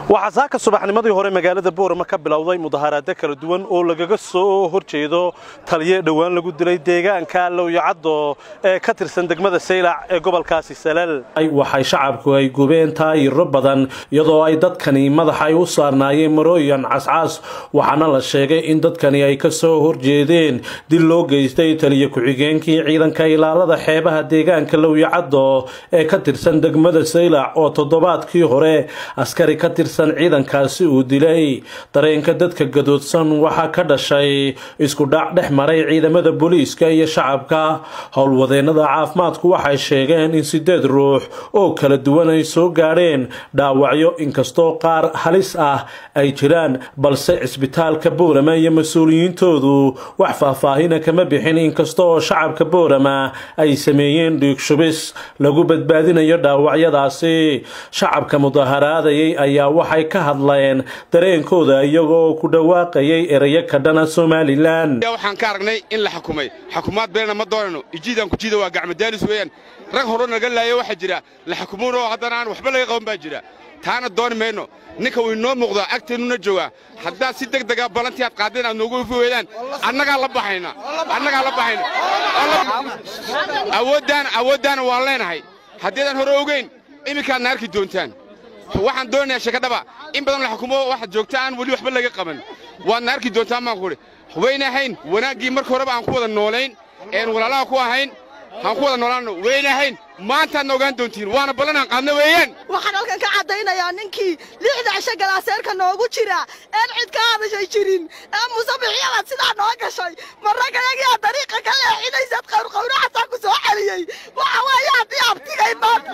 waxaa saaka subaxnimadii hore magaalada boorama ka bilowday mudaharaado kala duwan oo lagaga soo horjeedo taliye dhowaan lagu dilay deegaanka lowyacaddo ee ka tirsan degmada saylac ee gobolkaasi salal waxay shacabku ay gubeen taayiro badan iyadoo ay dadkani madaxa ay u saarnaayeen marooyan cascaas waxaana la sheegay in dadkani ay ka soo horjeedeen dil loo geystay taliye ku-xigeenkii ciidanka ilaalada xeebaha deegaanka lowyacaddo ee ka tirsan degmada saylac oo toddobaadkii hore askari ka tirsan ciidankaasi uu dilay dareenka dadka gadoodsan waxaa ka dhashay isku dhac dhex maray ciidamada booliiska iyo shacabka howlwadeennada caafimaadku waxay sheegeen in sideed ruux oo kala duwan ay soo gaadheen dhaawacyo inkastoo qaar halis ah ay jiraan balse cisbitaalka boorama iyo mas-uuliyiintoodu wax faahfaahina kama bixin inkasta oo shacabka boorama ay sameeyeen dhiigshubis lagu badbaadinayo dhaawacyadaasi shacabka mudaharaadayay ayaa waxay ka hadleen dareenkooda iyagoo ku dhawaaqayay erayo ka dhana somalilan waxaan ka aragnay in la xukumay xukumaad beena ma doonayno ijiidaan ku jiida waa gacmadaalis weeyaan rag hore naga laayo waxaa jira la xukumuunoo haddana aan waxba laga qaban baa jira taana dooni mayno ninka wuu inoo muuqdaa agteennuna joogaa haddaad si deg dega ballantii aad qaadeen aad noogu ifi weydaan annagaa la baxayna annagaa la baxayna awooddaana awooddaana waan leenahay haddiidan hore ogeyn iminkaadna arki doontaan waxaan doonayaa sheekadhaba in badan la xukumo waxaad joogta aan weli waxba laga qaban waadna arki doontaan baan kuhi wayna ahayn wanaaggii marka horeba aan ku wada noolayn een walaalaha ku ahayn aan ku wada noolaanno wayna ahayn maantaadna ogaan doontiin waana ballan aan qaadna weeyaan waxaan halkan ka caddaynayaa ninkii lixda cisho galaaseerka noogu jira een cid ka hadashay jirin ee musabixiyabaad sidaa noo gashay marragayagiyaa dariiqa ka leexinaysad qawrqawraxasaa ku soo celiyey waxa weeye haddii abtigay maanta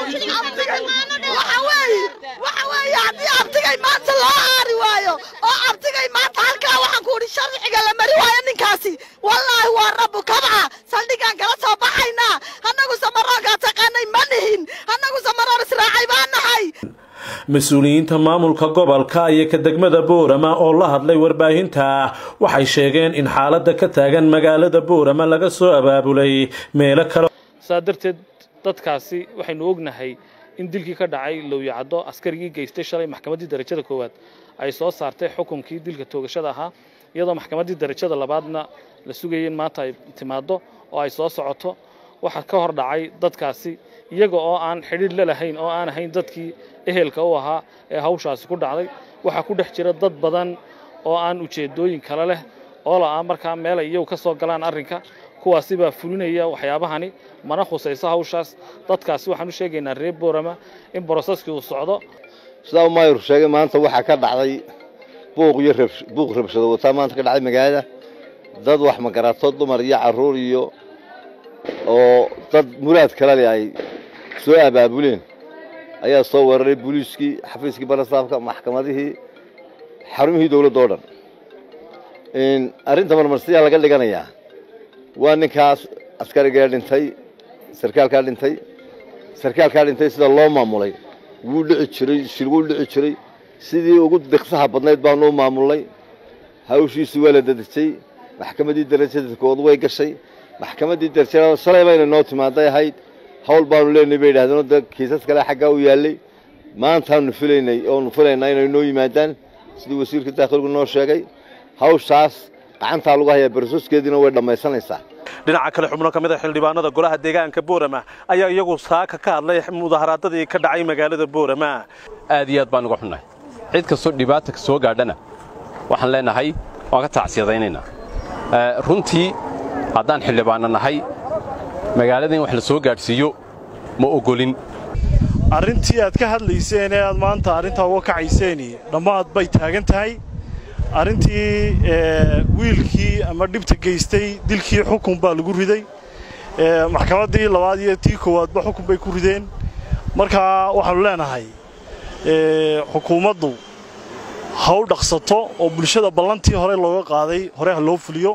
waxa weeye waxa weeye haddii abtigay maanta loo aari waayo oo abtigay maanta halkaa waxaan ku udhi sharciga la mari waayo ninkaasi wallaahi waa rabbu kabca saldhigaan kala soo baxaynaa annagu samaroonkaa taqaanay ma nihin annagu samaroon israacay baa nahay mas-uuliyiinta maamulka gobolka iyo ka degmada boorama oo la hadlay warbaahinta waxay sheegeen in xaaladda ka taagan magaalada boorama laga soo abaabulay meelo kale saa darteed dadkaasi waxaynu ognahay in dilkii ka dhacay lowyacaddo askarigii geystay shalay maxkamaddii darajada koowaad ay soo saartay xukunkii dilka toogashada ahaa iyadoo maxkamaddii darajada labaadna la sugayay in maanta ay timaaddo oo ay soo socoto waxaa ka hor dhacay dadkaasi iyaga oo aan xidhiidh la lahayn oo aan ahayn dadkii ehelka u ahaa ee hawshaasi ku dhacday waxaa ku dhex jira dad badan oo aan ujeeddooyin kale leh oo la'aa markaa meel ay iyagu ka soo galaan arrinka kuwaasi baa fulinaya waxyaabahani mana khusayso hawshaas dadkaasi waxaan u sheegaynaa reer boorama in broseski uu socdo sidaa maayur sheegay maanta waxaa ka dhacday buuq iyo buuq rabshado wataa maanta ka dhacday magaalada dad wax magarato dumar iyo carruur iyo oo dad muraad kale leh ay soo abaabuleen ayaa soo weeraray booliiskii xafiiskii barasaafka maxkamadihii xarumihii dawladda oo dhan arrinta marmarsiyaa laga dhiganayaa waa ninkaas askarigaa dhintay sarkaalkaa dhintay sarkaalkaa dhintay sida loo maamulay wuu dhici jiray shil wuu dhici jiray sidii ugu diqsaha badnayd baanu u maamulnay hawshiisii waa la dadejay maxkamaddii darajada kood way gashay maxkamaddii darajada shalay bayna noo timaaday ahayd hawl baanu leenahay bay yidhahdeen da kiisas kale xaggaa u yaallay maantaanu filaynay oonu filaynaa inay noo yimaadaan sidii wasiirka daakhiligu noo sheegay hawshaas gacantaa lagu hayaa barsoskeediina way dhammaysanaysaa dhinaca kale xubno ka mid a xildhibaanada golaha deegaanka boorama ayaa iyagu saaka ka hadlay mudaharaadadii ka dhacay magaalada boorama aad iyo aad baan uga xunnahay cid kastoo dhibaata soo gaadhana waxaan leenahay waan ka taacsiyadaynaynaa runtii haddaan xildhibaanna nahay magaalada in wax la soo gaadhsiiyo ma ogolin arrintii aad ka hadlayseen ee aad maanta arrintaa uga kacayseeni dhammaad bay taagan tahay arrintii wiilkii ama dhibta geystay dilkii xukun baa lagu riday maxkamaddii labaad iyo tii koowaadba xukun bay ku rideen markaa waxaannu leenahay xukuumaddu ha u dhaqsato oo bulshada ballantii hore looga qaaday hore ha loo fuliyo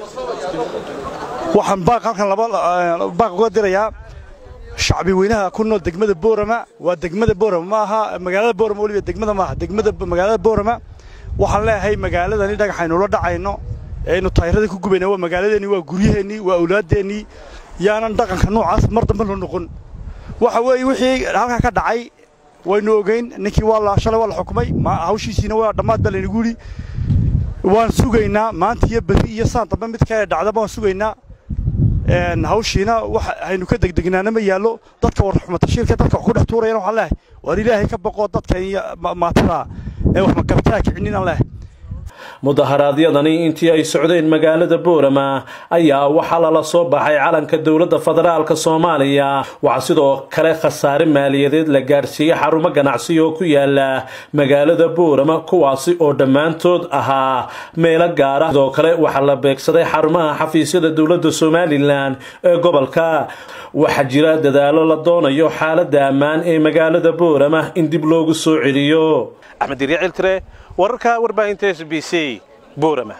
waxaan baaq halkan baaq uga dirayaa shacbi weynaha ku nool degmada boorama waa degmada boorama ma aha magaalada boorama weliba degmada maaha degmada magaalada boorama waxaan leeyahay magaaladani dhagaxaynu la dhacayno eaynu taayirada ku gubayna waa magaaladeennii waa guryaheennii waa awlaadeennii yaanan dhaqanka noocaas mar dambe loo noqon waxa weeye wixii halkaa ka dhacay waynu ogeyn ninkii waa la shalay waa la xukumay hawshiisiina waa dhammaad baa laynagu yidhi waan sugaynaa maanta iyo berri iyo saan dambe mid ka dhacdaba waan sugaynaa hawshiina haynu ka degdegnaana ma yaallo dadka warxumatashiilka dadka wax ku dhex tuurayana waxaan leehay waar ilaahay ka boqoo dadka iyo maatada ee wax magartaa kicinin aan leehay mudaharaadyadani intii ay socdeen magaalada boorama ayaa waxaa lala soo baxay calanka dowladda federaalka soomaaliya waxaa sidoo kale khasaare maaliyadeed la gaadhsiiyey xarumo ganacsi oo ku yaala magaalada boorama kuwaasi oo dhammaantood ahaa meelo gaara sidoo kale waxaa la beegsaday xarumaha xafiisyada dowladda somalilan ee gobolka waxaa jira dadaalo la doonayo xaaladda ammaan ee magaalada boorama in dib loogu soo celiyo axmed wararka warbaahinta s b c boorama